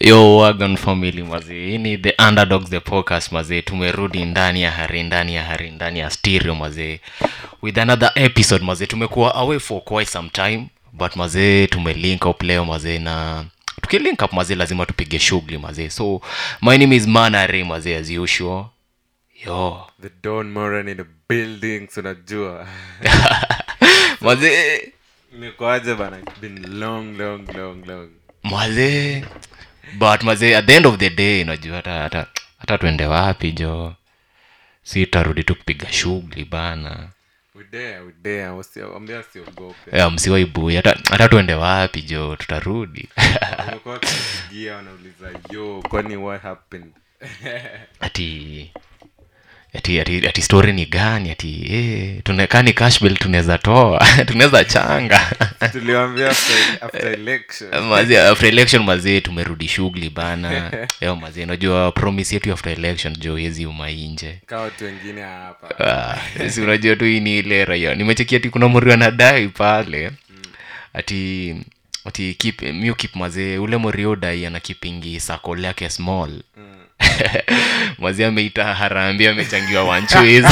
yo wagon family mazee hii ni the underdogs the podcast mazee tumerudi ndani ya hari ndani ya hari ndani ya stereo mazee with another episode mazee tumekuwa away for quite some time but mazee tumelink up leo mazee na tukilink up mazee lazima tupige shughuli mazee so my name is manare mazee as usual yo the don moran in the buildings unajua mazee nikoaje bana It's been long long long long mazee but mazee at the end of the day unajua hata hata hata tuende wapi jo si tarudi tu kupiga shughuli bana udea udea ambia siogope yeah, msiwaibui hata hata tuende wapi jo tutarudi wamekuwa wakipigia wanauliza yo kwani what happened ati ati ati, ati story ni gani ati eh, tunekani cashbill tunaweza toa tunaweza changa tuliwambia after, after election Mazee, after election mazee tumerudi shughuli bana yo mazee unajua promise yetu after election jo yezi umainje kaa watu wengine hapa Ah, si unajua tu hii ni ile raia nimechekia ati kuna mori anadai pale ati ati keep miu keep mazee ule morio dai ana kipingi sakol yake small mazee ameita harambi amechangiwa wanchwiz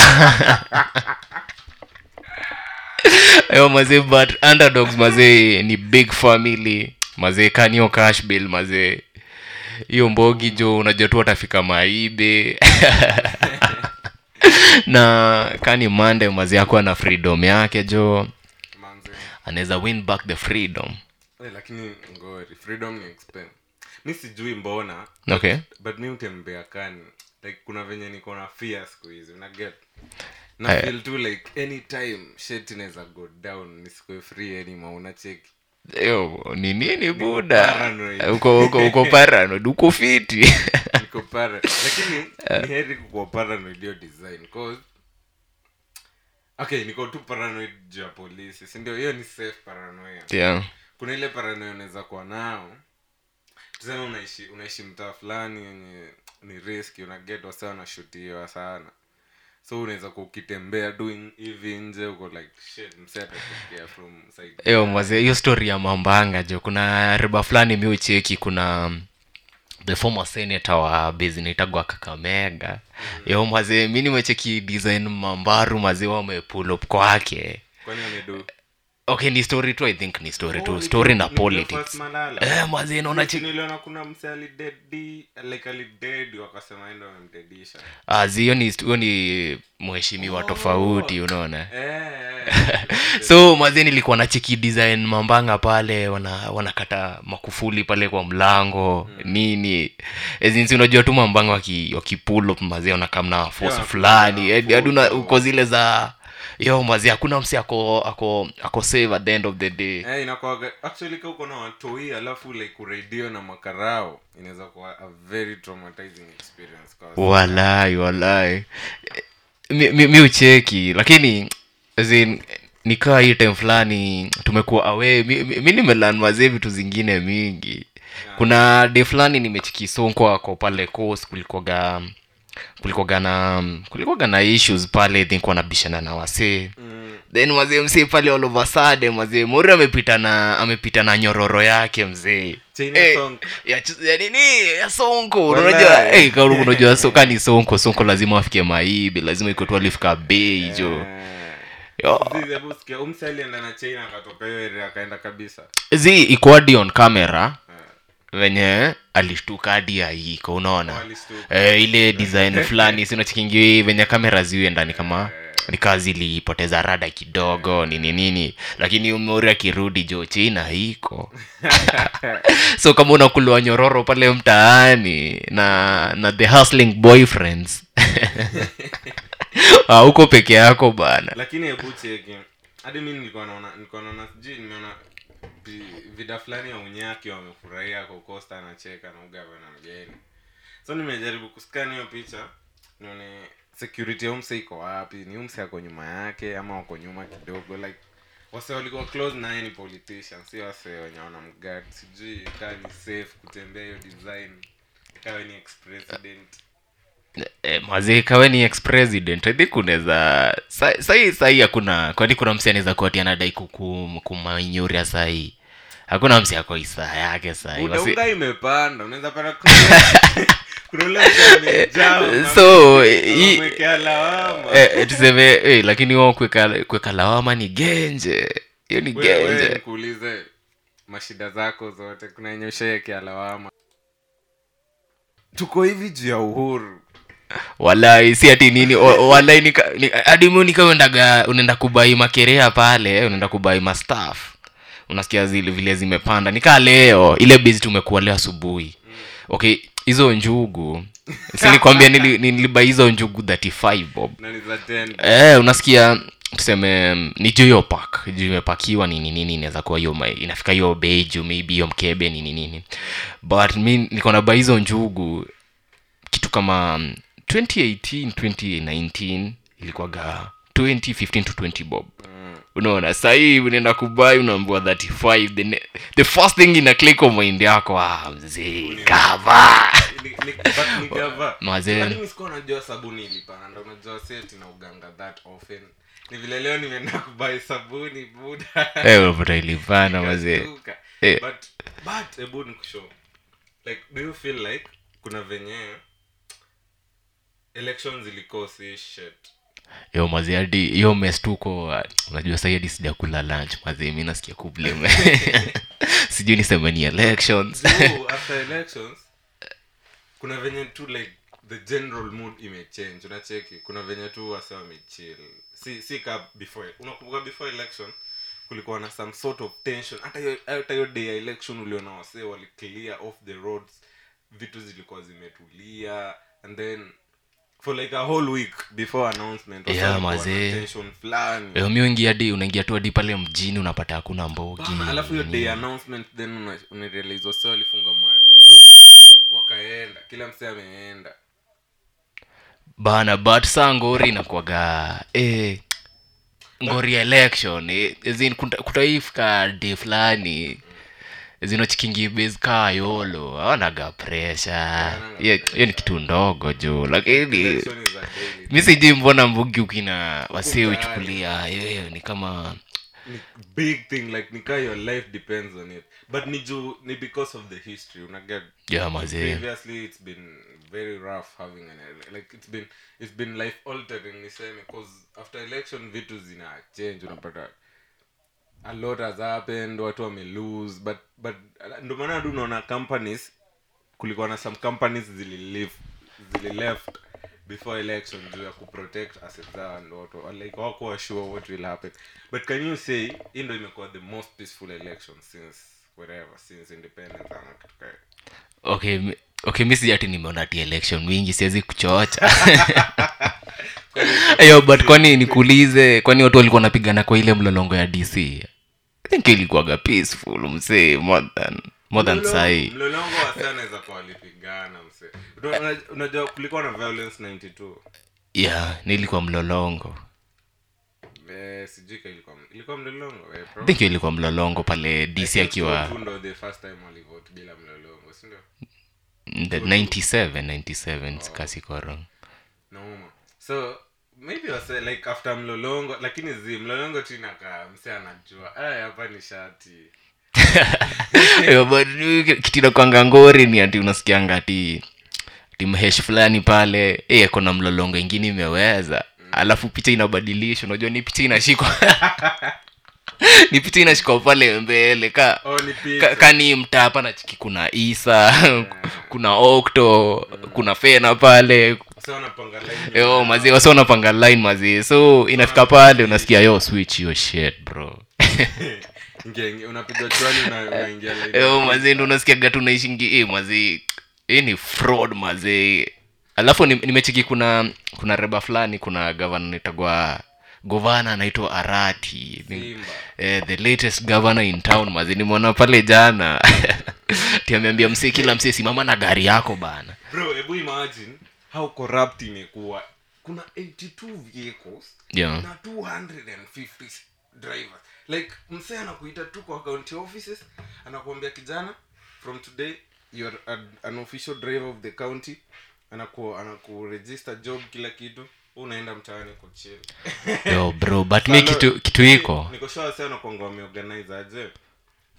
ayo mazee but underdogs mazee ni big family mazee kanio cash bill mazee hiyo mbogi jo unajua tu watafika maibe na kani mande mazi yako ana freedom yake jo manze anaweza win back the freedom Eh, lakini ngori freedom ni expense mi sijui mbona okay but mi utembea kani like kuna venye niko na fear siku hizi unaget na Aya. feel tu like anytime shit inaweza go down nisikuwe free anymore unacheki yo ni nini buda paranoid. uko uko uko paranoid uko fiti niko para lakini ni heri kukuwa paranoid hiyo design cause okay niko tu paranoid juu ya polisi sindio hiyo ni safe paranoia yeah kuna ile paranoia unaweza kuwa nao tuseme unaishi unaishi mtaa fulani yenye ni riski unaget wasa wanashutiwa sana so unaweza kuwa ukitembea doing hivi nje uko like shit mse atatokea from side yo maze hiyo story ya mambanga jo kuna riba fulani mi ucheki kuna um, the former senator wa bezinaitagwa kakamega yo maze mi nimecheki design mambaru maze wamepull up kwake kwani amedu okay ni story tu i think ni story tu story na politics politics eh maze naona cheki niliona kuna mse alidedi like alidedi wakasema endo amemdedisha azi hiyo ni hiyo ni mheshimiwa tofauti unaona eh, so mazi nilikuwa na cheki design mambanga pale wana wanakata makufuli pale kwa mlango nini ezinsi unajua tu mambanga waki, wakipull up mazi wanakamna force Yeah, fulani kuna hadi hadi una- photo. uko zile za yo mazi hakuna msi ako ako ako save at the end of the day eh, inakuwaga actually ka uko na watoi alafu like uradio na makarao inaweza kuwa a very traumatizing experience kwa wase. walai walai mi, mi, mi ucheki lakini as in, nikaa hii time fulani tumekuwa awe mi, mi, mi nimelan mazee vitu zingine mingi kuna de fulani nimechiki sonko ako pale coast kulikoga kulikoga na kulikoga na issues pale I think wanabishana na wasee Mm, then mazee msee pale all of a sudden mazee mori amepita na amepita na nyororo yake mzee China Eh, song. ya, ch- ya nini ya sonko Walai. unajua eh, kama unajua soka ni sonko sonko lazima afike maibi lazima iko tu alifika bei jo Eh, Yo. Zizi, hebu sikia, huyu mse alienda na china akatoka hiyo area akaenda kabisa zi iko hadi on camera Eh, venye alishtuka hadi aiko unaona walishtuka. eh, ile design fulani sinachikingi venye kamera ziwe ndani kama ni kazi ilipoteza rada kidogo nini nini lakini umori akirudi jo china iko so kama unakuliwa nyororo pale mtaani na na the hustling boyfriends Ah, uko peke yako bana lakini hebu cheki hadi mi nilikuwa naona nilikuwa naona sijui nimeona vi- vida fulani ya unyaki wamefurahia kokosta anacheka na ugava na mgeni so nimejaribu kuskani hiyo picha nione security ya umse iko wapi ni umse ako nyuma yake ama wako nyuma kidogo like wase walikuwa close naye ni politician si wase wenye wana mgad sijui kaa ni safe kutembea hiyo design ikawe ni ex president eh, mazee kawe ni ex president i think unaweza sa- sahi sahi hakuna kwani kuna msi anaweza kuati anadai kuku- kumainyuria sahi hakuna msi ako isaa yake sahi Wasi- udauka imepanda unaweza pata kuna- kuna ule mtu amejaa, so mama- hii- amemwekea lawama eh, tuseme eh, lakini wao kuweka kuweka lawama ni genje hiyo ni Wewe- wewe genje nikuulize mashida zako zote kuna yenye ushaekea lawama tuko hivi juu ya uhuru walai si ati nini o- walai nika- ni- hadi mi nika uendaga unaenda kubai makerea pale unaenda kubai mastaf unasikia zile vile zimepanda nikaa leo ile bizi tumekuwa leo asubuhi okay hizo njugu sinikwambia nili, nilibai hizo njugu 35 bob na ni za 10 eh, unasikia tuseme mm, ni juu hiyo pak juu imepakiwa nini nini inaweza kuwa hiyo ma- inafika hiyo bei juu maybe hiyo mkebe nini nini but mi niko na bai hizo njugu kitu kama mm, 2018 2019 ilikuwaga 2015 to 20 bob unaona sahii unaenda kubai unaambua 35 the, ne- the first thing ina click on mind yako ah, mzee kava Ni- ni- but ni gava. Mazee. Lakini sikuwa najua sabuni ilipana ndo unajua seti na uganga that often ni vile leo nimeenda kubai sabuni buda Eh, unapata ilipana mazee Nikashtuka. Eh. but but hebu nikushow like do you feel like kuna venye elections ilikosi shit yo mazee hadi hiyo mes tuko uh, unajua sahi hadi sijakula lunch mazee mi nasikia kublame sijui niseme ni elections so after elections kuna venye tu like the general mood imechange unacheki kuna venye tu wase wamechill si si ka before unakumbuka before election kulikuwa na some sort of tension hata hiyo hata hiyo day ya election uliona wase wali clear off the roads vitu zilikuwa zimetulia and then for like a whole week before announcement wase Yeah, walikuwa na mazee. tension fulani yo mi uingia hadi unaingia tu hadi pale mjini unapata hakuna mbogi Bana, alafu hiyo day announcement then una- unarealize wase walifunga maduka wakaenda kila msee ameenda bana but saa ngori inakuaga eh, ngori ya election eh, as in kuta- kutaifika day fulani zinochikingi base kaa yolo aonaga presha hiyo hiyo ni kitu ndogo juu lakini Election is a daily mi sijui mbona mbugi ukina wasee uchukulia hiyo ni kama ni big thing like nika your life depends on it but ni juu ni because of the history unaget ya mazee previously it's been very rough having an ele- like it's been it's been life altering niseme cause after election vitu zina change unapata a lot has happened watu wame lose but but ndo maana hadi unaona companies kulikuwa na some companies zililive zilileft before election juu ya kuprotect assets zao and watu like wakuwa sure what will happen but can you say hii ndo imekuwa the most peaceful election since wherever since independence ama kitu kaya okay mi- okay mi sijati nimeona ti election mingi siwezi kuchocha yo but kwani nikuulize kwani watu walikuwa wanapigana kwa ile mlolongo ya dc i think ilikuwaga peaceful msee more than more than Mlolongo- sai mlolongo wase anaweza kuwa walipigana mse Una- una- unajua kulikuwa na violence 92 yeah nilikuwa mlolongo eh, sijui ka ilikuwa ilikuwa mlolongo eh, i think hiyo ilikuwa mlolongo pale dc akiwa tu ndo the first time walivote bila mlolongo sindio the 97 97 kasikoro nauma so maybe wase like after mlolongo lakini zi mlolongo tu inakaa mse anajua aya hapa ni shati Yo, but kitira kwanga ngori ni ati unasikianga ati ati mhesh fulani pale eh, kona mlolongo ingine imeweza alafu picha inabadilishwa unajua ni picha inashikwa ni picha inashikwa pale mbele ka oh ni ka, picha kani mtaa hapa na chiki kuna isa kuna okto kuna fena pale wase wanapanga line yo mazee wasi wanapanga line mazee so inafika pale unasikia yo switch yo shit bro Ingia- ingia- unapiga chwani una- unaingia line yo mazee ndo unasikiaga tu naishingi eh, mazee hii ni fraud mazee alafu ni- nimecheki kuna kuna reba fulani kuna gavana naitagwa govana anaitwa arati Ni- Simba. eh, the latest governor in town mazi nimeona pale jana tiameambia msee kila msee simama na gari yako bana bro hebu imagine how corrupt imekuwa kuna 82 vehicles yeah. na 250 drivers like msee anakuita tu kwa county offices anakuambia kijana from today you're an, an official driver of the county anaku anakuregister job kila kitu unaenda mtaani kuchill yo bro but mi kitu kitu iko niko sure sana kwanga wameorganize aje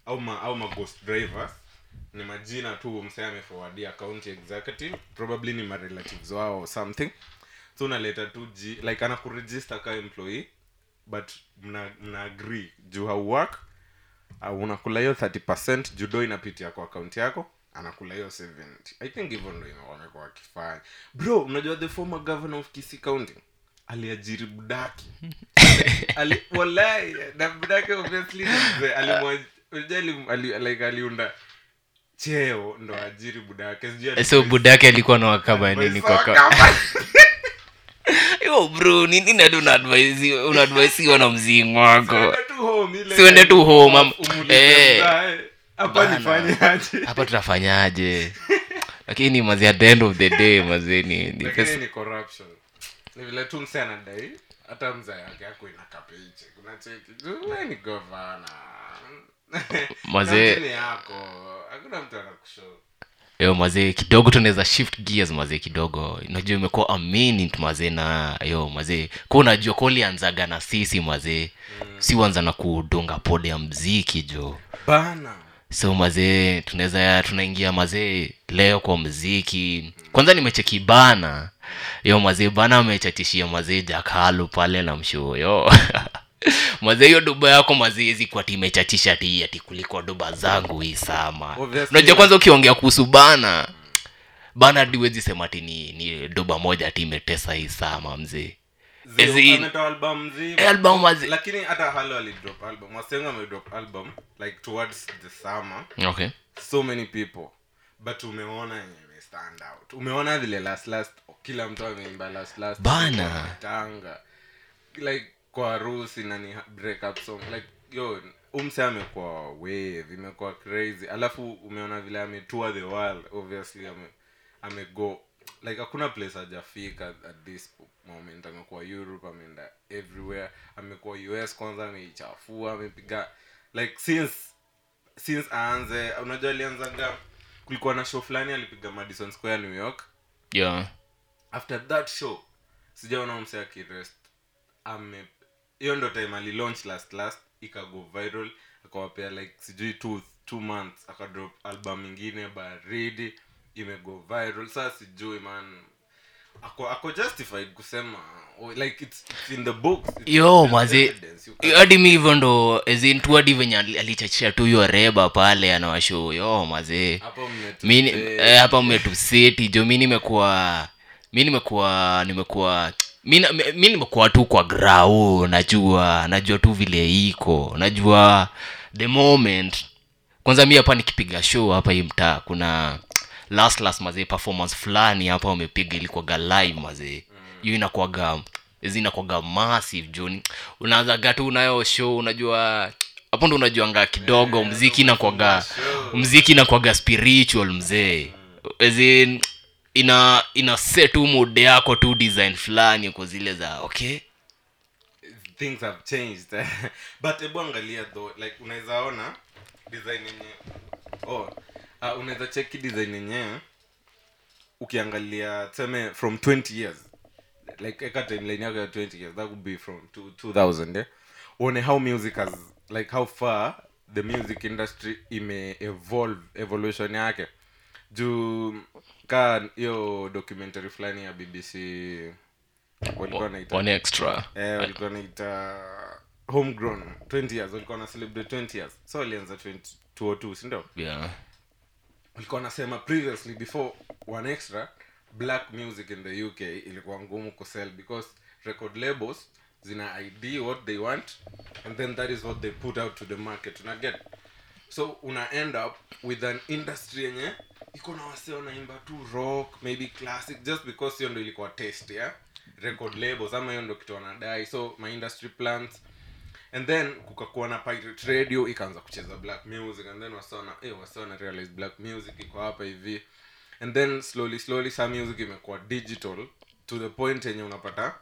au ma, au ma ghost drivers ni majina tu msee ameforwardia county executive probably ni marelatives wao or something so unaleta tu g like anakuregister ka employee but mna, mna agree juu hauwork uh, unakula hiyo 30 judo inapitia kwa akaunti yako anakula hiyo 70 i think hivyo ndo ina- wamekuwa wakifanya bro unajua the former governor of kisi county aliajiri budaki ali, walai na budaki obviously ni mzee. Alimwa- unajua alim- ali- like aliunda cheo ndo ajiri budake Sijui so budake alikuwa na wakaba nini kwa ka- Kama- yo bro nini nadi unaadvaisiwa na mzingo wako Siende tu home, ile Siende tu home, am- umuulize eh. mzae, hapa Bana. nifanyaje hapa tutafanyaje lakini mazi at the end of the day mazee ni, ni lakini pesa ni corruption ni vile tu mse anadai hata mzee yake ako ina kapiche kuna cheki we ni govana Mazee- Kampuni yako hakuna mtu anakushow yo mazee kidogo tunaweza shift gears mazee kidogo unajua imekuwa a minute mazee na yo mazee ku unajua ko ulianzaga na sisi mazee si uanza na kudunga pode ya mziki jo bana so mazee tunaweza tunaingia mazee leo kwa mziki kwanza nimecheki bana yo mazee bana amechatishia mazee jakalu pale na mshuo yo mazee hiyo duba yako mazee hizi kwa timechatisha ti ati kuliko duba zangu hii sama Obviously, unajua kwanza ukiongea kuhusu bana bana diwezi sema ati ni, ni duba moja ati imetesa hii sama mzee Zero, As in- ametoa album mzima. Eh, album wazi- lakini hata halo alidrop album wasenga amedrop album like towards the summer okay so many people but umeona yenye ime stand out umeona vile last last kila mtu ameimba last last Bana. tanga like kwa harusi na ni break up song like yo umse amekuwa wave imekuwa crazy alafu umeona vile ametua the world obviously ame amego like hakuna place hajafika at this moment amekuwa europe ameenda everywhere amekuwa us kwanza ameichafua amepiga like since since aanze unajua alianzaga kulikuwa na show fulani alipiga madison square new york yeah after that show sijaona mse akirest ame hiyo ndo time alilaunch last last ikago viral akawapea like sijui two, two months akadrop album ingine baridi imego viral saa sijui man ako, ako justified kusema oh, like it's, it's in the books it's yo there's mazi evidence, you can- hadi mi hivyo ndo tu hadi venye ali- alichachisha tu hiyo reba pale anawasho yo mazee hapo mmetu- mi ni- eh, eh, hapa mmetuseti jo mi nimekuwa mi nimekuwa nimekuwa mi na- mi mi nimekuwa tu kwa grau najua najua tu vile iko najua the moment kwanza mi hapa nikipiga show hapa hii mtaa kuna last last mazee performance fulani hapa wamepiga ilikuwaga live mazee hiyo inakuwaga hizi inakuwaga massive juni unaanzaga tu unayo show unajua hapo ndo unajuanga kidogo mziki inakuwaga mziki inakuwaga spiritual mzee As in, ina ina set tu mood yako tu design fulani uko zile za okay things have changed but hebu angalia though like unaweza ona design yenye oh uh, unaweza cheki design yenyewe ukiangalia tuseme from 20 years like eka timeline yako ya 20 years that would be from two, 2000 eh? uone how music has like how far the music industry ime evolve evolution yake juu ka hiyo documentary fulani ya bbc walikuwa wanaita one extra eh, walikuwa naita homegrown 20 years walikuwa na celebrate 20 years so walianza 20 202 sindio yeah walikuwa wanasema previously before one extra black music in the uk ilikuwa ngumu kusell because record labels zina id what they want and then that is what they put out to the market una get so una end up with an industry yenye iko na wase wanaimba tu rock maybe classic just because hiyo ndo ilikuwa taste ya record labels ama hiyo ndo kitu wanadai so my industry plans and then kukakuwa na pirate radio ikaanza kucheza black music and then wasiona eh wasiona realize black music iko hapa hivi and then slowly slowly some music imekuwa digital to the point yenye unapata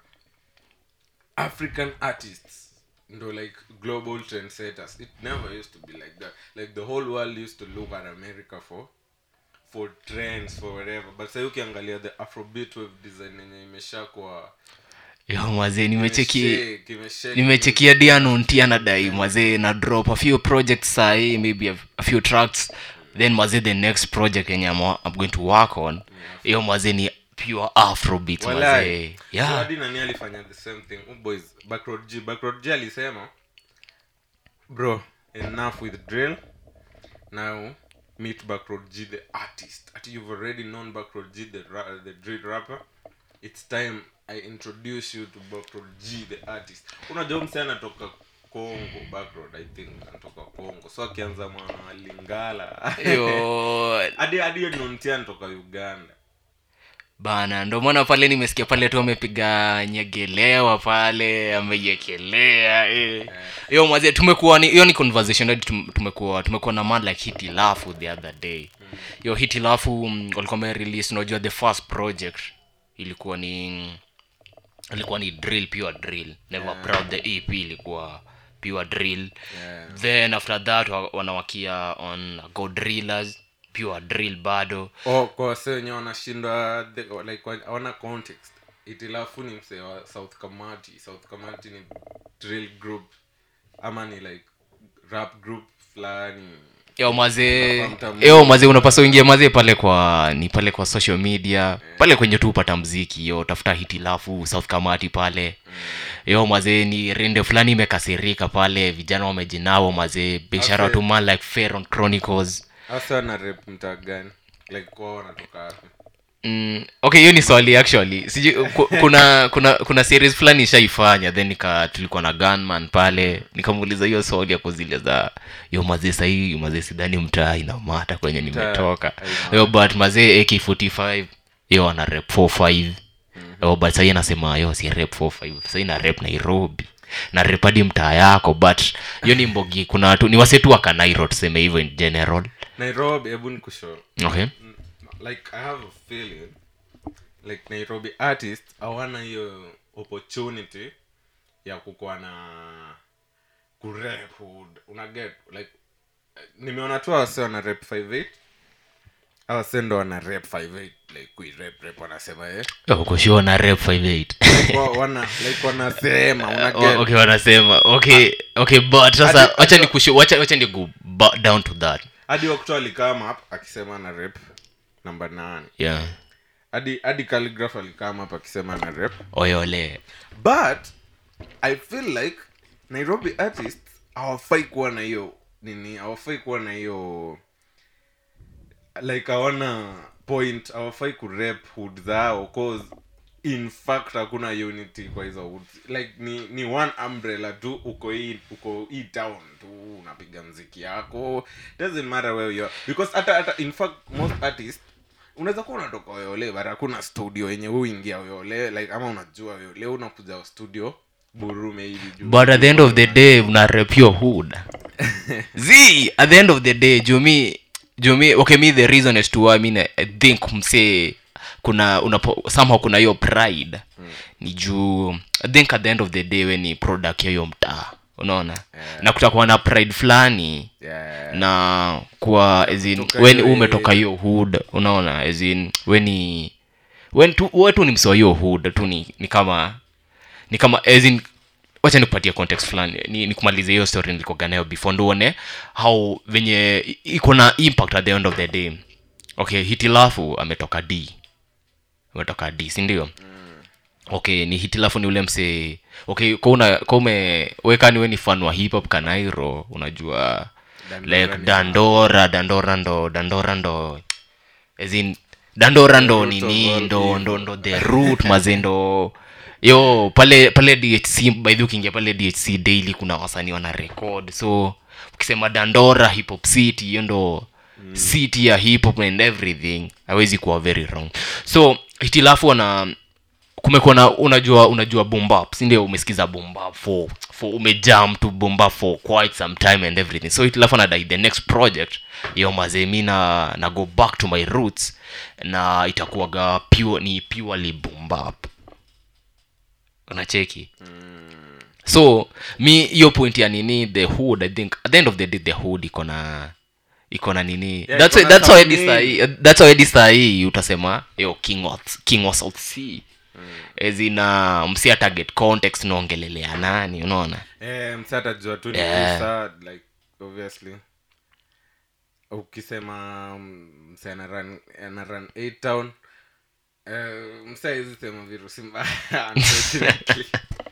african artists ndo like global trendsetters it never used to be like that like the whole world used to look at america for for trends for whatever but sahii ukiangalia the afrobeat wave design yenye imesha kwa yo mazee nimecheki Kimeshake, kimeshake. nimechekia dianonti anadai mazee na drop a few projects sahii maybe a, a few tracks then mazee the next project yenye I'm, I'm going to work on hiyo mazee ni pure afrobeat mazee Walai. So yeah hadi nani alifanya the same thing Huyu boys backroad g backroad g alisema bro enough with drill now meet backroad g the artist ati you've already known backroad g the, ra- the drill rapper it's time i introduce you to backroad g the artist unajua mse anatoka congo backroad i think anatoka congo so akianza mwalingala yo hadi hadi hiyo nontia anatoka uganda bana ndo maana pale nimesikia pale tu amepiga nyegelewa pale ameiekelea eh. hiyo mwazie tumekuwa ni hiyo ni conversation hadi tum- tumekuwa tumekuwa na man like hitilafu the other day hiyo hitilafu mm, walikuwa wamerelease unajua the first project ilikuwa ni ilikuwa ni drill pure drill never proud the ep ilikuwa pure drill Yeah. then after that wa- wanawakia on go drillers pure drill bado oh, kwa wase wenye wanashindwa the- like wa- hawana context itilafu ni msee wa south kamati south kamati ni drill group ama ni like rap group fulani yo mazee Unafahamu tamu. yo mazee unapasa uingie mazee pale kwa ni pale kwa social media pale kwenye tu upata mziki yo tafuta hitilafu south kamati pale yo mazee ni rende fulani imekasirika pale vijana wamejinao mazee biashara Okay. tu man like Pharaoh chronicles hasa na rep mtaa gani like kwao wanatoka wapi Mm, okay hiyo ni swali actually sijui ku- kuna kuna kuna series fulani ishaifanya then nika tulikuwa na gunman pale nikamuuliza hiyo swali ya kuzile za yo mazee sahii mazee sidhani mtaa inamata kwenye nimetoka haimata. yo but mazee ak45 yo ana rep 45 yo but sahii anasema yo si rep 45 sahii na rep nairobi na rep hadi mtaa yako but hiyo ni mbogi kuna watu ni wasetu wa kanairo tuseme hivyo in general nairobi hebu nikusho okay like i have a feeling like nairobi artist hawana hiyo opportunity ya kukuwa na kurep hood una get like eh, nimeona tu awase wana rep 58 awase ndo wana rep 58 like kuirep rep wanasema eh kushua na rep 58 Wa- wana like wanasema una O- get okay wanasema okay okay but sasa Hadi- wacha hadi- ni kushu wacha wacha ni go ba- down to that hadi wakto alikama hapa akisema na rep namba 8 yeah hadi hadi calligraph alikama hapa akisema na rep oyole but i feel like nairobi artists hawafai kuwa na hiyo nini hawafai kuwa na hiyo like hawana point hawafai kurep hood zao cause in fact hakuna unity kwa hizo hood like ni ni one umbrella tu uko hii uko hii town tu unapiga mziki yako doesn't matter where you are because hata hata in fact most artists unaweza kuwa unatoka oyole but hakuna studio yenye uingia oyole like ama unajua oyole unakuja studio burume hivi juu but at the end of the day una rep your hood z at the end of the day jumi jumi okay me the reason as to why I mean I, I think msee kuna unapo somehow kuna hiyo pride ni juu i think at the end of the day we ni product ya hiyo mtaa unaona Yeah. na kutakuwa na pride fulani yeah. na kwa as in Kutoka when hiyo umetoka hiyo hood unaona as in weni when tu wewe tu ni msewa hiyo hood tu ni, ni kama ni kama as in wacha nikupatie context fulani ni, ni kumaliza hiyo story nilikoga nayo before nduone how venye i- iko na impact at the end of the day okay hitilafu ametoka d ametoka d si ndio okay ni hitilafu ni ule msee okay kwa una kwa ume weka ni we ni fan wa hip hop kanairo unajua Dandora like ni- dandora dandora ndo dandora ndo as in dandora ndo root of nini all ndo evil. ndo ndo the root maze ndo yo pale pale dhc by the way ukiingia pale dhc daily kuna wasanii wana record so ukisema dandora hip hop city hiyo ndo city ya hip hop and everything hawezi kuwa very wrong so hitilafu wana kumekuwa na unajua unajua bombap sindio umesikiza bombap for, for umejam to bombap for quite some time and everything so itilafu nadai the next project yo mazee mi na, na go back to my roots na itakuwaga pure ni purely bombap unacheki so mi hiyo point ya nini the hood i think at the end of the day the hood iko na iko na nini Yeah, that's iko why, na that's why something. hadi sahi that's why hadi sahi utasema yo king of king of south sea zina msia target context naongelelea nani unaona eh, msa atajua tu ni Yeah. Musa, like obviously ukisema mm, msa ana run ana run A town eh, msa hizi sema virusi mbaya unfortunately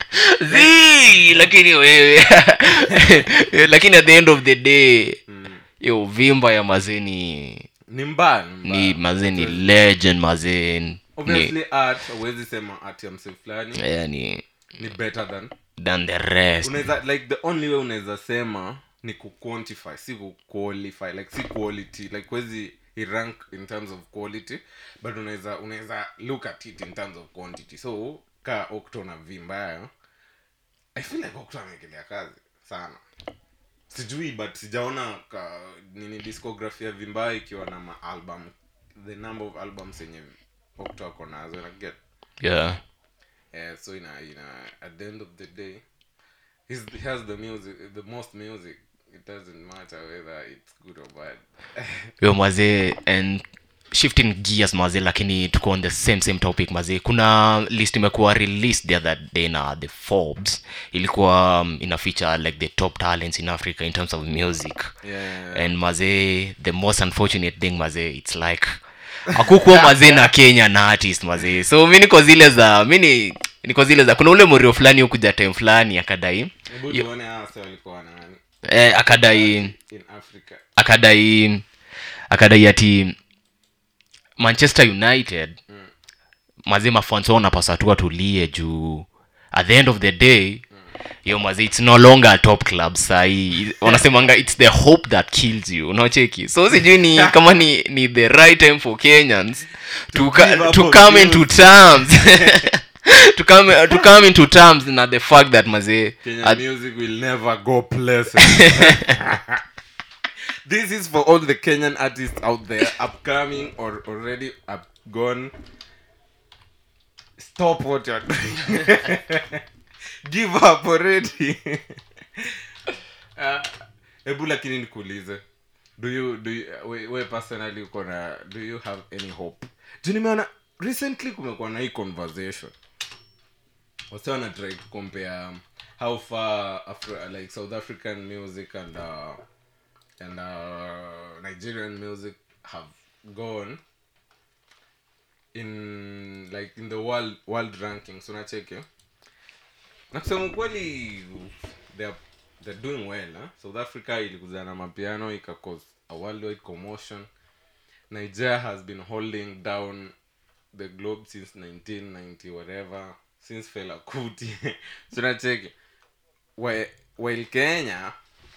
Zii, lakini wewe lakini at the end of the day mm. yo vimba ya mazee ni ni mbaya ni mbaya. ni mazee ni legend mazee ni obviously art huwezi sema art ya mse fulani yani ni better than than the rest unaweza like the only way unaweza sema ni kuquantify si kuqualify like si quality like huwezi irank in terms of quality but unaweza unaweza look at it in terms of quantity so ka okto na vimbayo i feel like okto amekelea kazi sana sijui but sijaona ka nini discography ya vimbayo ikiwa na maalbum the number of albums yenye okto ako nazo na get yeah yeah, so ina ina at the end of the day he's, he has the music the most music it doesn't matter whether it's good or bad yo mazee and shifting gears mazee lakini tuko on the same same topic mazee kuna list imekuwa released the other day na the forbes ilikuwa um, ina feature like the top talents in africa in terms of music yeah and mazee the most unfortunate thing mazee its like akukuwa mazee na kenya na artist mazee so mi niko zile za mi ni niko zile za kuna ule morio fulani hukuja time fulani akadai hebu tuone hawa sasa walikuwa na nani eh, akadai in africa akadai akadai ati manchester united mm. mazee mafans wao wanapaswa tu watulie juu at the end of the day yo mazee its no longer a top club sahii wanasemanga its the hope that kills you unaocheki so sijui ni kama ni, ni the right time for kenyans to, give ca- up to on come views. into terms to come, to come into terms na the fact that mazee Kenyan at- music will never go places this is for all the kenyan artists out there upcoming or already up gone stop what you're doing give up already Ah, hebu lakini nikuulize do you do you, we, we personally uko na do you have any hope juu nimeona recently kumekuwa na hii conversation wase wana try to compare um, how far Afri- like south african music and uh, and uh, nigerian music have gone in like in the world world rankings unacheki na kusema ukweli they're, they're doing well huh? south africa ilikuzana na mapiano ikacause a worldwide commotion nigeria has been holding down the globe since 1990 whatever since fela kuti tunacheki Whi- while kenya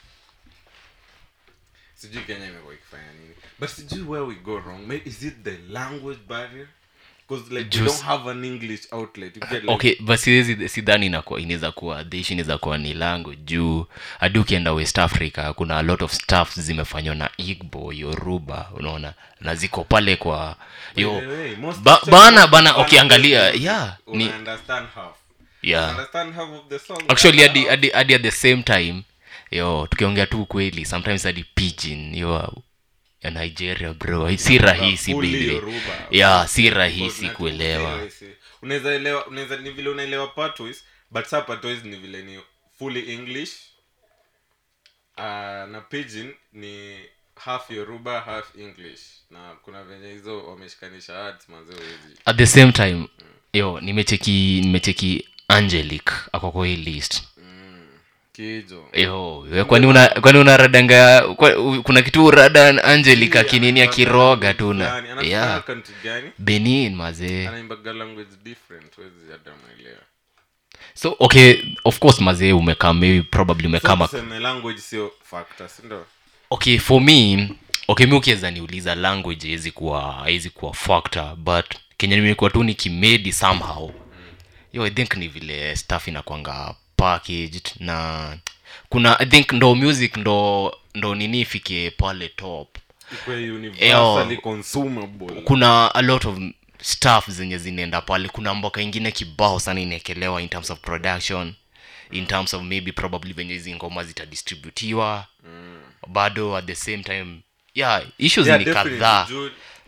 sijui kenya imekuwa ikifanya nini but sijui where we go wrong Maybe, is it the language barrier because like we Just- don't have an english outlet you get like, okay but siwezi sidhani inakuwa inaweza kuwa the issue inaweza kuwa ni lango juu hadi ukienda west africa kuna a lot of stuff zimefanywa na igbo yoruba unaona na ziko pale kwa by yo the way, most ba, pictures bana of bana Ghana ukiangalia music, yeah ni una understand half yeah understand half of the song actually other hadi half- hadi hadi at the same time yo tukiongea tu kweli sometimes hadi pidgin yo ya nigeria bro si rahisi fully baby Yoruba. yeah si Because rahisi na- kuelewa rahisi. unaweza elewa unaweza ni vile unaelewa patois but sa patois ni vile ni fully english uh, na pidgin ni half yoruba half english na kuna venye hizo wameshikanisha words manze huwezi at the same time yo nimecheki nimecheki angelic ako kwa hii list kijo yo we, kwani una kwani unaradanga kwa, u- kuna kitu urada angelic akinini akiroga tu na Fulani. Anatoka yeah country gani benin mazee anaimbaga language different huwezi hata mwelewa so okay of course mazee umekaa maybe probably umekama so, tuseme language sio factor si ndio okay for me okay mi ukiweza niuliza language haiwezi kuwa haiwezi kuwa factor but kenya nimekuwa tu nikimedi somehow yo i think ni vile stuff inakwanga packaged na kuna i think ndo music ndo ndo nini ifike pale top ikwe universally consumable kuna a lot of stuff zenye zinaenda pale kuna mboka ingine kibao sana inaekelewa in terms of production in terms of maybe probably venye hizi ngoma zitadistributiwa mm. bado at the same time yeah issues Yeah, ni definitely. kadhaa Juu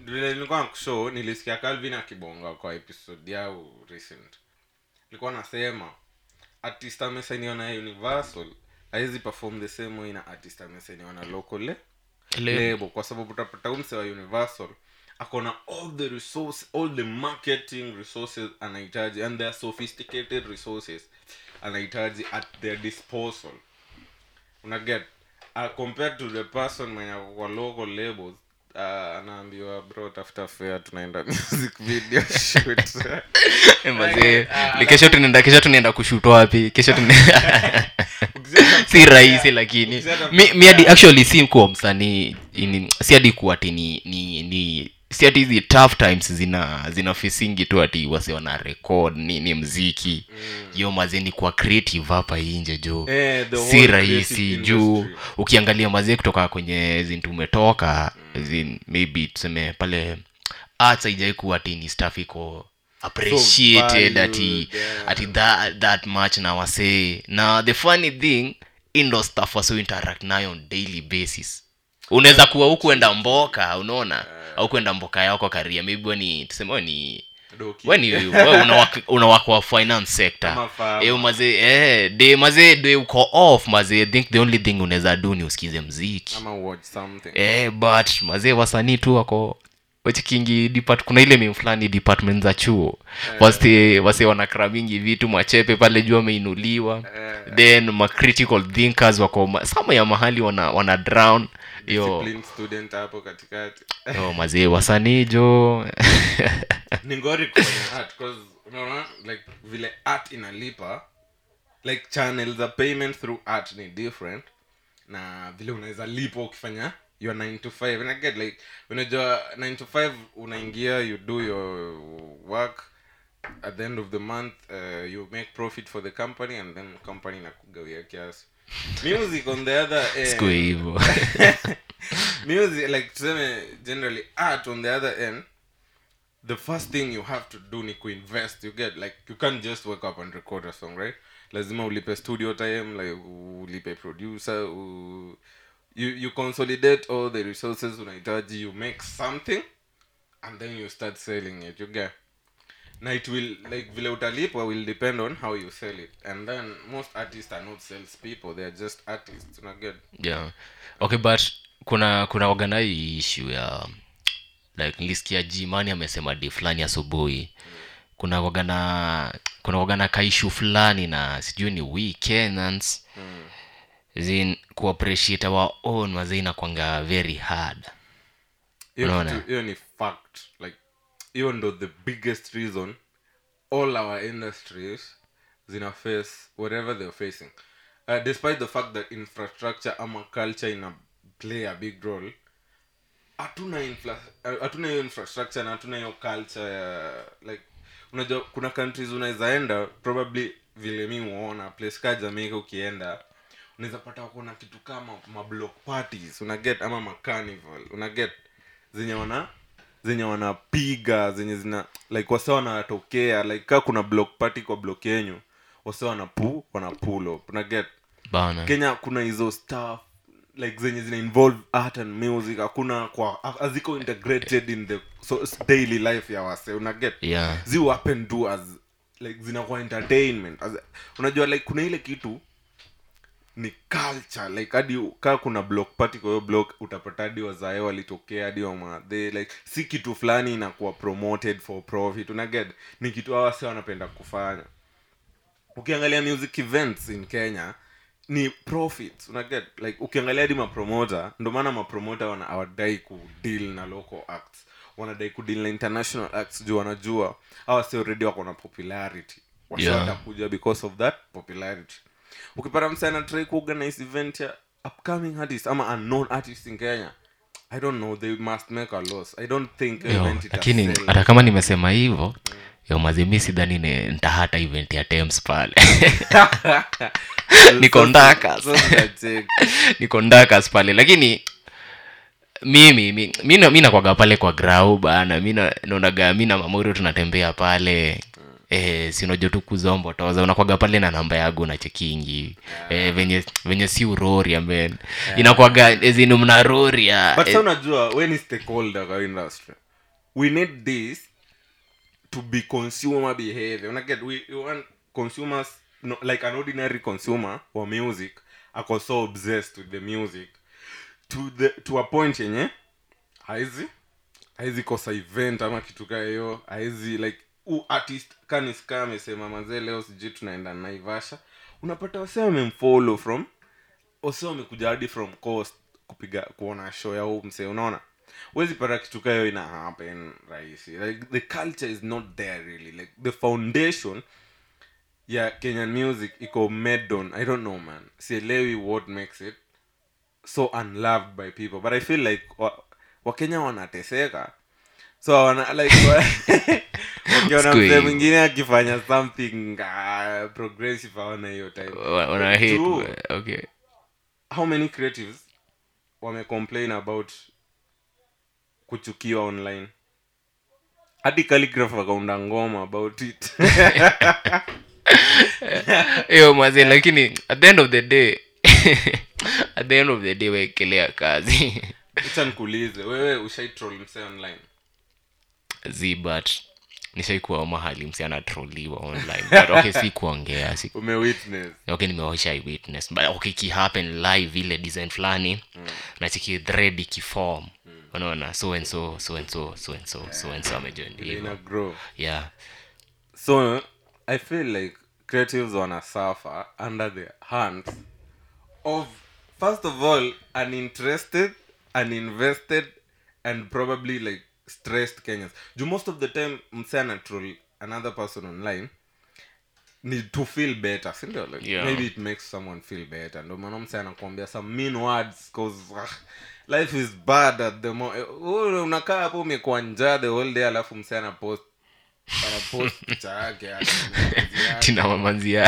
vile nilikuwa nakushow nilisikia calvin akibonga kwa episode yao recent nilikuwa nasema artist amesainiwa na universal hawezi perform the same way na artist amesainiwa na local le- label kwa sababu utapata umse wa universal akona all the resource all the marketing resources anahitaji and their sophisticated resources anahitaji at their disposal unaget uh, compared to the person mwenye ako kwa local labels uh, anaambiwa bro tafuta fare tunaenda music video shoot Eh, mazee Ni kesho tunaenda kesho tunaenda kushoot wapi kesho tunaenda si rahisi lakini Ukisema- mi, mi hadi actually si kuwa msanii ini- si hadi kuwa ati ni, ni, ni si ati hizi tough times zina zina fisingi tu ati wase wana record ni, ni mziki yo mazee ni kuwa creative hapa inje jo Eh, the si whole rahisi creative juu industry. ukiangalia mazee kutoka kwenye zin tumetoka zin maybe tuseme pale arts haijai kuwa ati ni staff iko appreciated ati valued, yeah. ati that, that much na wasee na the funny thing indo staff wase interact nayo on daily basis unaweza kuwa hukuenda mboka unaona au kuenda mboka yako karia maybe we ni tuseme we ni Doki. we ni we unawak- unawaka wa finance sector Ama farmer. eh mazee eh de mazee de uko off mazee i think the only thing unaweza do ni usikize mziki ama watch something eh but mazee wasanii tu wako wachikingi depart kuna ile meme fulani department za chuo wase wase wanakra mingi vitu machepe pale juu wameinuliwa then ma critical thinkers wako ma- sama ya mahali wana wana drown yo Disciplined student hapo katikati yo mazee wasanii jo ni ngori kufanya art cause unaona like vile art inalipa like channel za payment through art ni different na vile unaweza lipa ukifanya your 9 to 5 and I get like unajua 9 to 5 unaingia you do your work at the end of the month uh, you make profit for the company and then company inakugawia kiasi music on the other end siku hivyo music like tuseme generally art on the other end the first thing you have to do ni kuinvest you get like you can't just wake up and record a song right lazima ulipe studio time like ulipe producer u, you, you consolidate all the resources unahitaji you make something and then you start selling it you get na it will like vile utalipwa will depend on how you sell it and then most artists are not sales people they are just artists una get yeah okay but kuna kuna wagana hii issue ya like nilisikia jimani amesema di fulani asubuhi kuna wagana kuna wagana kaishu fulani na sijui ni weekends mm. zin kuappreciate our own wazee inakwanga very hard hiyo Unaona? kitu- hiyo ni fact like hiyo ndo the biggest reason all our industries zina face whatever they're facing uh, despite the fact that infrastructure ama culture ina play a big role hatuna infla- uh, hatuna hiyo infrastructure na hatuna hiyo culture ya like unajua kuna countries unaweza enda probably vile mi huona place ka jamaica ukienda unaweza pata wako na kitu kama mablock parties una get ama macarnival una get zenye wana zenye wanapiga zenye zina like wase wanatokea like kaa kuna block party kwa block yenyu wase wanapu wana pull up una get bana kenya kuna hizo stuff like zenye zina involve art and music hakuna kwa haziko integrated in the so, daily life ya wase una get yeah zi happen to as like zinakuwa entertainment as, unajua like kuna ile kitu ni culture like hadi kaa kuna block party kwa hiyo block utapata hadi wazae walitokea hadi wamadhe like si kitu fulani inakuwa promoted for profit unaget ni kitu hawa si wanapenda kufanya ukiangalia music events in kenya ni profit unaget like ukiangalia hadi mapromota ndo maana mapromota wana hawadai kudeal na local acts wanadai kudeal na international acts juu wanajua hawa si already wako na popularity Wasi Yeah. watakuja because of that popularity ukipata msana try kuorganize event ya upcoming artist ama unknown artist in kenya i don't know they must make a loss i don't think Yo, event ita lakini sell. hata kama nimesema hivyo yo mazimi sidhani ni- ntahata event ya tems pale niko ndakas So tunacheki. niko ndakas pale lakini mimi mi- mi na- mi nakwaga pale kwa grau bana mi na- naonaga mi na mamorio tunatembea pale eh, sinojo tu kuzombo toza unakwaga pale na namba yagu na chekingi eh, venye venye si urori amen inakwaga ezini mnaroria but eh, sa unajua we ni stakeholder kwa industry we need this to be consumer behavior unaget we, we want consumers no, like an ordinary consumer wa music ako so obsessed with the music to the to a point yenye haizi haizi kosa event ama kitu kaa hiyo haizi like u artist kaniska amesema mazee leo sijui tunaenda naivasha unapata wase wamemfollow from wase wamekuja hadi from coast kupiga kuona show ya huu msee unaona wezi pata kitu kaa hiyo ina happen rahisi like the culture is not there really like the foundation ya kenyan music iko made on i don't know man sielewi what makes it so unloved by people but i feel like wa- wakenya wanateseka so wana, like wa- wakiona Siku mzee hii. mwingine akifanya something uh, progressive awana hiyo time Wa- wana hate True. okay how many creatives wamecomplain about kuchukiwa online hadi calligraph akaunda ngoma about it hiyo mazi lakini at the end of the day at the end of the day wekelea kazi acha nikuulize wewe ushaitroll msee online z but nishaikuwa mahali msi anatroliwa online but okay si kuongea si umewitness okay nimeosha witness but okay ikihappen live ile design fulani mm. nachiki thread ikiform unaona so and so so and so so and so so and so amejoin Ile ina hivyo grow yeah so i feel like creatives wana suffer under the hands of first of all uninterested uninvested and probably like stressed kenyans do most of the time mse anatroll another person online ni to feel better sindio like Yeah. maybe it makes someone feel better ndo maana mse anakuambia some mean words cause ah, life is bad at the mo eh, wewe unakaa hapo umekuwa njaa the whole day alafu mse anapost anapost picha yake ati mapenzi yake. tina mamanzia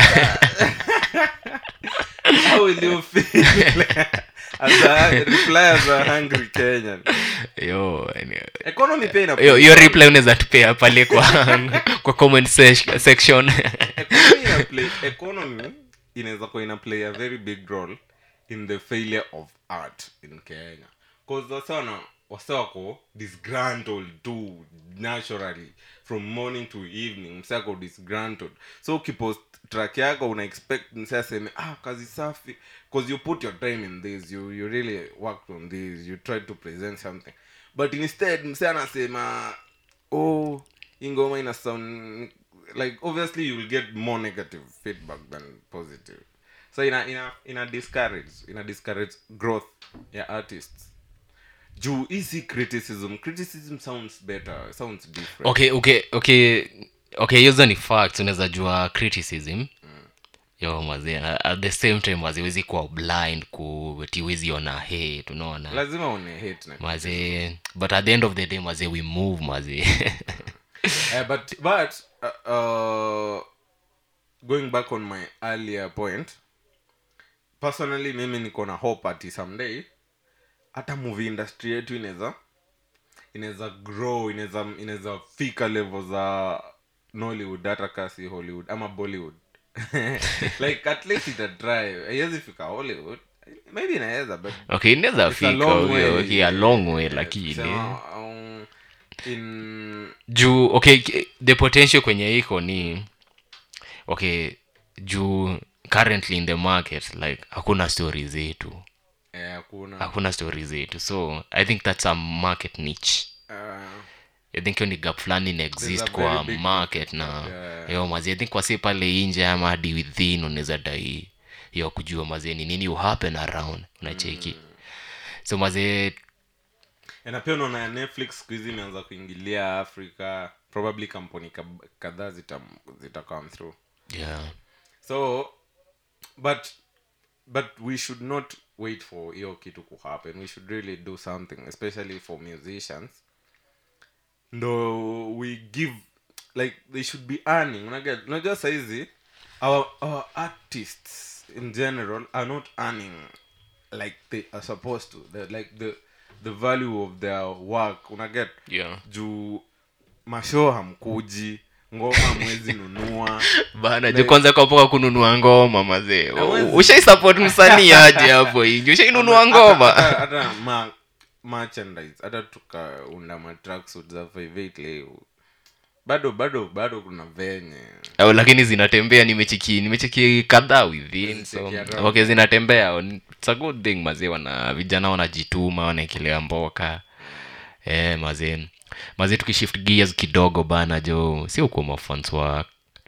how will you feel as a reply as a hungry kenyan yo yani- economy pia ina hiyo hiyo reply unaweza tupea pale kwa kwa comment sec- section economy ina play economy inaweza kuwa ina play a very big role in the failure of art in kenya cause wase wana wase wako disgruntled too naturally from morning to evening mse ako disgruntled so ukipost track yako una expect mse aseme ah kazi safi cause you put your time in this you, you really worked on this you tried to present something but instead mse anasema oh hii ngoma ina sound like obviously you will get more negative feedback than positive so ina ina ina discourage ina discourage growth ya artists juu hisi criticism criticism sounds better sounds different okay okay okay okay hizo ni facts unaweza jua criticism yo mazi at the same time waziwezi kuwa blind kutiwezi ona hate unaona lazima une hate na mazi but at the end of the day mazi we move mazi uh, but but uh, uh, going back on my earlier point personally mimi niko na hope ati someday hata movie industry yetu inaweza inaweza grow inaweza inaweza fika level za nollywood hata kasi hollywood ama bollywood like at least itatry haiwezi fika hollywood maybe inaweza but okay inaweza it's a fika long okay, way. okay, a long way Yeah, lakini kusema, um, in juu okay k- the potential kwenye iko ni okay juu currently in the market like hakuna story zetu eh, hakuna hakuna story zetu so i think that's a market niche uh, i think hiyo ni gap fulani ina There's exist a kwa very big market na yeah. yo mazi i think kwasi pale nje ama hadi within unaweza dai yo kujua mazee ni nini will happen around unacheki so mazee Eh, na pia unaona ya netflix siku hizi imeanza kuingilia africa probably kampuni kab- kadhaa zita, zita come through yeah so but but we should not wait for hiyo kitu kuhappen we should really do something especially for musicians ndo we give like they should be earning Unaget- unajua saizi our, our artists in general are not earning like they are supposed to the, like the the value of their work unaget yeah juu mashow hamkuji ngoma mwezi nunua bana ju kwanza kapoka kununua ngoma mazee Hawezi. ushaisupport msanii aje hapo ingi ushainunua Hata- ngoma hata- hata ma, merchandise hata tukaunda matracksuit za 58 leo bado bado bado kuna venye au lakini zinatembea nimecheki nimecheki kadhaa within so Zicheki around. okay zinatembea it's a good thing mazee wana vijana wanajituma wanaekelea mboka eh mazee mazee tukishift gears kidogo bana jo sio kuwa mafans wa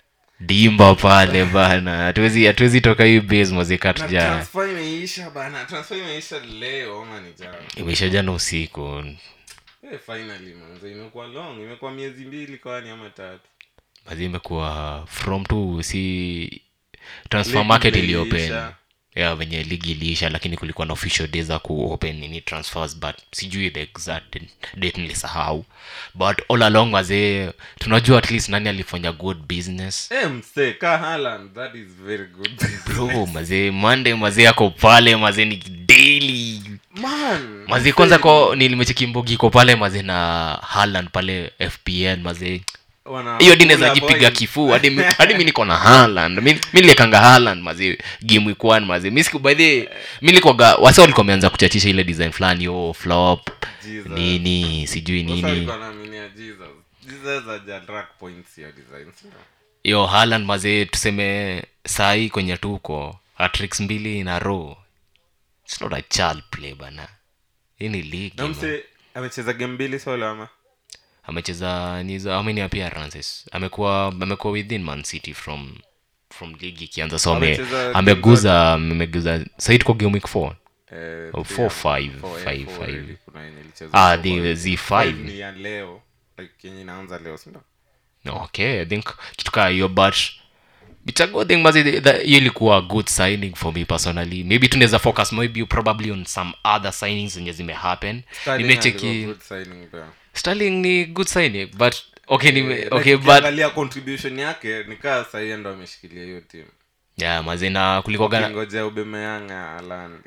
dimba pale bana hatuwezi hatuwezi toka hii base mazee na katuja transfer imeisha bana transfer imeisha leo ama ni jana imeisha jana usiku Eh, finally manze imekuwa long imekuwa miezi mbili kwani ama tatu mazee imekuwa from tu si transfer Ligi market vile iliopen iliisha. ya venye ligi iliisha lakini kulikuwa na official day za kuopen nini transfers but sijui the exact date nilisahau but all along wazee tunajua at least nani alifanya good business eh mse ka Haaland that is very good bro mazee monday mazee ako pale mazee ni daily man mazee kwanza ko nilimechekimbogi iko pale mazee na Haaland pale fpn mazee wana hiyo dinaweza kula jipiga boys. kifuu hadi mi- hadi mi niko na Haaland mi mi niliekanga Haaland mazi game week one mazi mi siku by the mi nilikuwaga wasa walikuwa wameanza kuchachisha ile design fulani yo flop Jesus. nini sijui Sasa nini walikuwa wanaaminia Jesus. Jesus haja track points hiyo design, si ndio? yo Haaland mazi tuseme saa hii kwenye tuko hatricks mbili na row it's not a child play bana hii ni league na man. mse amecheza game mbili solo ama amecheza niza how many appearances amekuwa amekuwa within man city from from league ikianza so ame, Amecheza game ameguza ameguza sahii tuko game week 4 Eh, Oh, three four, ama- five, four, eh, five, four five. already. Kuna yenye ilichezwa ah four the already. z Five 5 ni ya leo like yenye inaanza leo si ndio? okay i think kitu kaa hiyo but it's a good thing mazi that- hiyo ilikuwa a good signing for me personally maybe tunaweza focus maybe probably on some other signings zenye zimehappen Sterling nimecheki alikuwa good signing pia. sterling ni good signing but okay nime, Eh, okay like but ukiangalia contribution yake nikaa sahii ndo ameshikilia hiyo timu yeah mazi na kulikuwa ngoja ubemeyanga alandi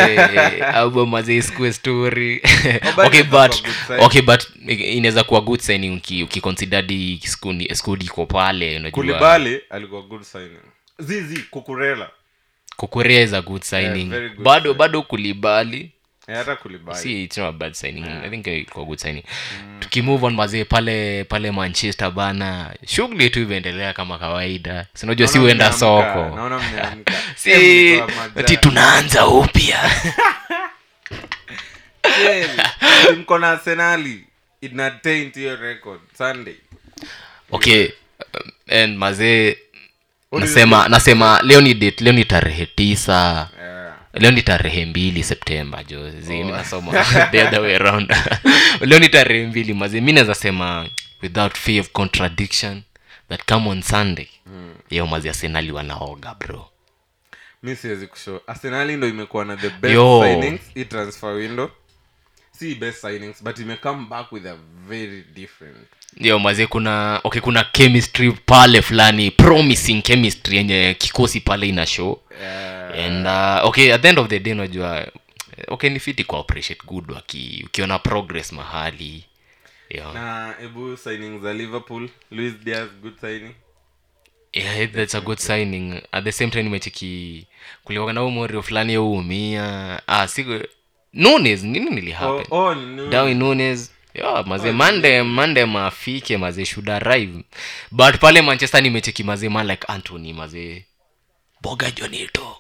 maze iskue story Obama okay itakuwa but good signing. okay but inaweza kuwa good signing uki- ukiconsidadi skudi skudi iko pale unajua kulibali alikuwa good signing zizi kukurela kukurea is a good signing very good bado signing. bado kulibali Eh, hata kulibali si it's not a bad signing i think ilikuwa good signing tukimove on mazee pale pale manchester bana shughuli tu imeendelea kama kawaida sinajua si Naona huenda mmeamka, soko naona mmeamka. si Eh, mlitoa majani. ati tunaanza upya Kweli. mko na arsenali ina taint hiyo record sunday okay um, and mazee What is nasema nasema leo ni date leo ni tarehe tisa yeah. leo ni tarehe mbili septemba jo zi mi nasoma the other way around leo ni tarehe mbili mazi mi naweza sema without fear of contradiction that come on sunday mm. yo mazi arsenali wanaoga bro mi siwezi kushow arsenali ndo imekuwa na the best Yo. signings hii transfer window si best signings but ime come back with a very different yo mazi kuna okay kuna chemistry pale fulani promising chemistry yenye kikosi pale ina show yeah. and uh, okay at the end of the day unajua okay ni fiti kuappreciate good waki ukiona progress mahali yeah. na ebu signing za liverpool louis diaz good signing yeah, that's a good signing at the same time nimecheki kulikuwa na umorio fulani youmia ah siku nunes nini nilihappen oh, oh, no. Darwin Nunes yeah, maze mande mande mafike maze should arrive but pale manchester nimecheki maze man like anthony maze boga jonito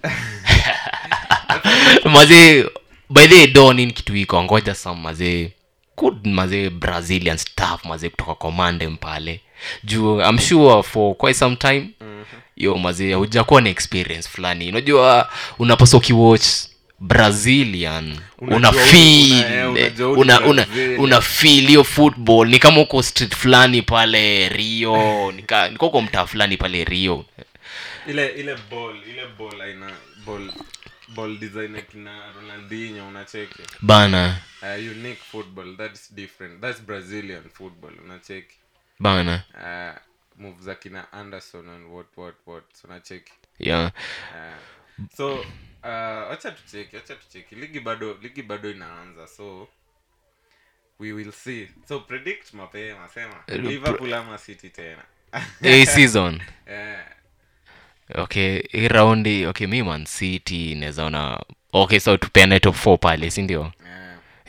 maze by the way, do nini kitu iko ngoja some maze good maze brazilian staff maze kutoka komande mpale juu i'm sure for quite some time yo maze hujakuwa na experience fulani unajua unapaswa ukiwatch brazilian Unajua una una- feel eh, unajua eh, huyu una, ni una, Brazilian. una feel hiyo football ni kama uko street fulani pale rio nika niko uko mtaa fulani pale rio ile ile ball ile ball aina ball ball design ya kina ronaldinho unacheki bana uh, unique football that's different that's brazilian football unacheki bana uh, move za kina anderson and what what what unacheki yeah uh, so uh, wacha tucheki wacha tucheki ligi bado ligi bado inaanza so we will see so predict mapema sema Eh, liverpool ama city tena a season yeah. okay hii raundi okay mi man city nawezaona okay so tupeane top 4 pale si ndio Yeah.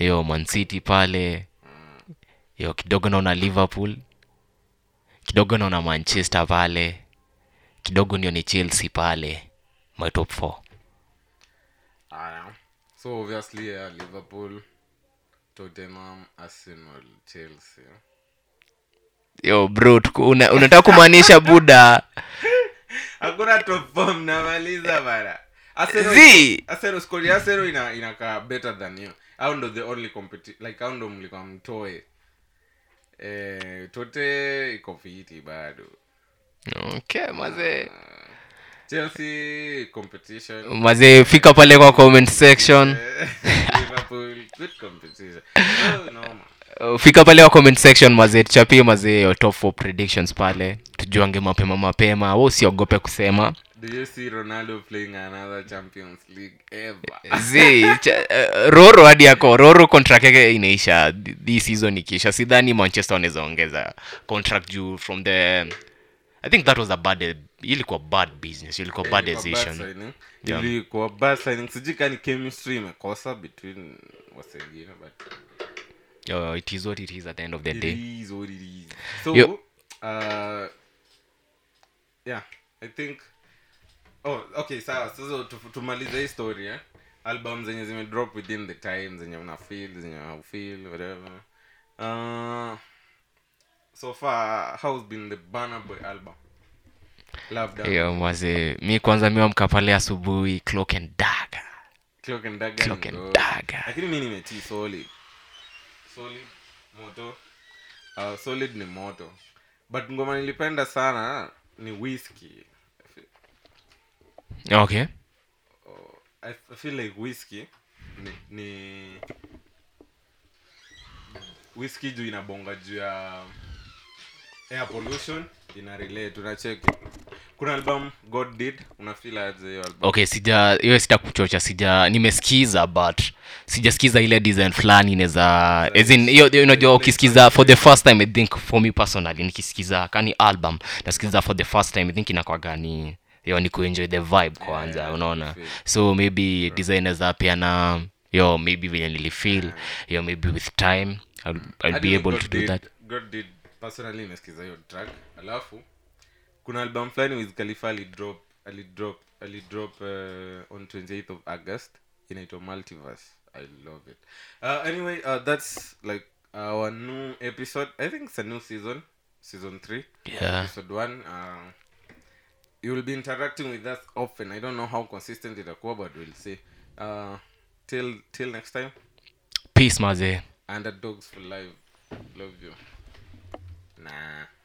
hiyo mancity pale hiyo kidogo naona liverpool kidogo naona manchester pale kidogo ndio ni chelsea pale my top four Aya. so obviously yeah, liverpool tottenham arsenal chelsea yo bro tuko- una, unataka kumaanisha buda hakuna top four mnamaliza bana Arsenal- Zii. Arsenal squad ya Arsenal ina inakaa better than you au ndo the only competi like au ndo mlikuwa mtoe eh tote iko fiti bado okay mazee chelsea competition mazee fika pale kwa comment section Eh, liverpool good competition oh, no, man. Uh, fika pale kwa comment section mazee tuchapie mazee your top four predictions pale tujuange mapema mapema wa usiogope kusema do you see ronaldo playing another champions league ever zi cha, uh, roro hadi yako roro contract yake inaisha hii season ikiisha sidhani manchester wanaweza ongeza contract juu from the i think that was a bad ilikuwa bad business ilikuwa bad Ilikuwa bad decision signing. Yeah. ilikuwa bad signing sijui kani chemistry imekosa between wasengine but uh, it is what it is at the end of the it day is what it is so Yo- uh yeah i think oh okay sawa sasa tu- tumalize hii story eh? album zenye zime drop within the time zenye una feel zenye haufeel whatever uh, so far how's been the Burna boy album love that hiyo mazee mi kwanza miwamka pale asubuhi clock and dagger clock and dagger Clock ni and gold. Dagger. lakini mi nimetii solid solid moto uh, solid ni moto but ngoma nilipenda sana ni whisky okay I, I feel like whisky ni, ni whisky juu inabonga juu ya air pollution ina relate unacheki kuna album god did unafeel aje hiyo album okay sija hiyo sita kuchocha sija nimesikiza but sijasikiza ile design fulani inaweza as in hiyo hiyo unajua ukisikiza for the first time i think for me personally nikisikiza kani album nasikiza for the first time i think inakwaga ni yo ni kuenjoy the vibe kwanza yeah, unaona feel. so maybe design za pia na yo maybe vile nilifeel yo maybe with time I'll, I'll Hadi be mi able God to do Did- that God did personally nimesikiza hiyo track alafu kuna album fulani with khalifa alidrop alidrop alidrop uh, on 28th of august inaitwa multiverse i love it uh, anyway uh, that's like our new episode i think it's a new season season 3 yeah episode 1 uh, you will be interacting with us often i don't know how consistent itakuwa but we'll see uh, till till next time peace mazee underdogs for life love you nah